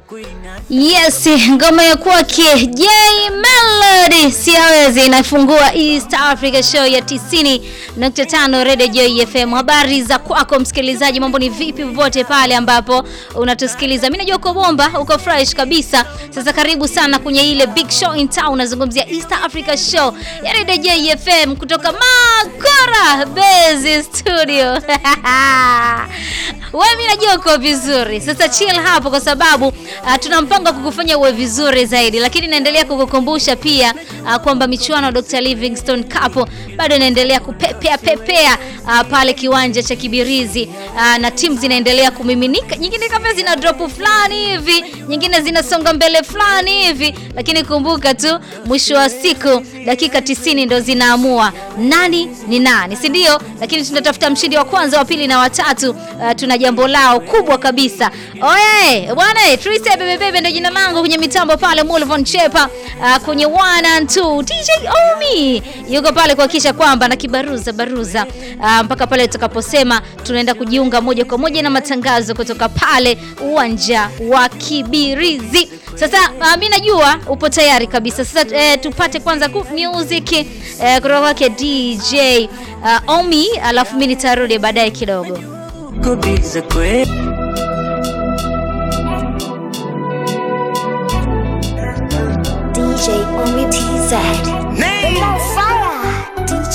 Yes, ngoma ya kwake J Melody siawezi inafungua East Africa Show ya 90.5 Radio Joy FM. Habari za kwako msikilizaji, mambo ni vipi popote pale ambapo unatusikiliza? Mimi najua uko bomba, uko fresh kabisa. Sasa karibu sana kwenye ile big show in town, nazungumzia East Africa Show ya Radio Joy FM kutoka Makora Base Studio. Wewe mimi najua uko vizuri. Sasa chill hapo kwa sababu uh, tuna mpango wa kukufanya uwe vizuri zaidi, lakini naendelea kukukumbusha pia uh, kwamba michuano ya Dr. Livingstone Cup bado inaendelea kupepea pepea uh, pale kiwanja cha Kibirizi uh, na timu zinaendelea kumiminika, nyingine kama zina drop fulani hivi, nyingine zinasonga mbele fulani hivi, lakini kumbuka tu mwisho wa siku dakika 90 ndo zinaamua nani ni nani, si ndio? Lakini tunatafuta mshindi wa kwanza, wa pili na watatu. Uh, tuna jambo lao kubwa kabisa. Oye bwana, Trise bebe bebe ndio jina langu kwenye mitambo pale, Mulvon Chepa uh, kwenye 1 and 2 DJ Omi yuko pale kuhakikisha kwamba na kibaruza baruza uh, mpaka pale tutakaposema tunaenda kujiunga moja kwa moja na matangazo kutoka pale uwanja wa Kibirizi. Sasa uh, mimi najua upo tayari kabisa. Sasa eh, tupate kwanza ku music eh, kutoka kwake DJ uh, Omi, alafu mimi nitarudi baadaye kidogo. kubiza kwe DJ Omi TZ. Name.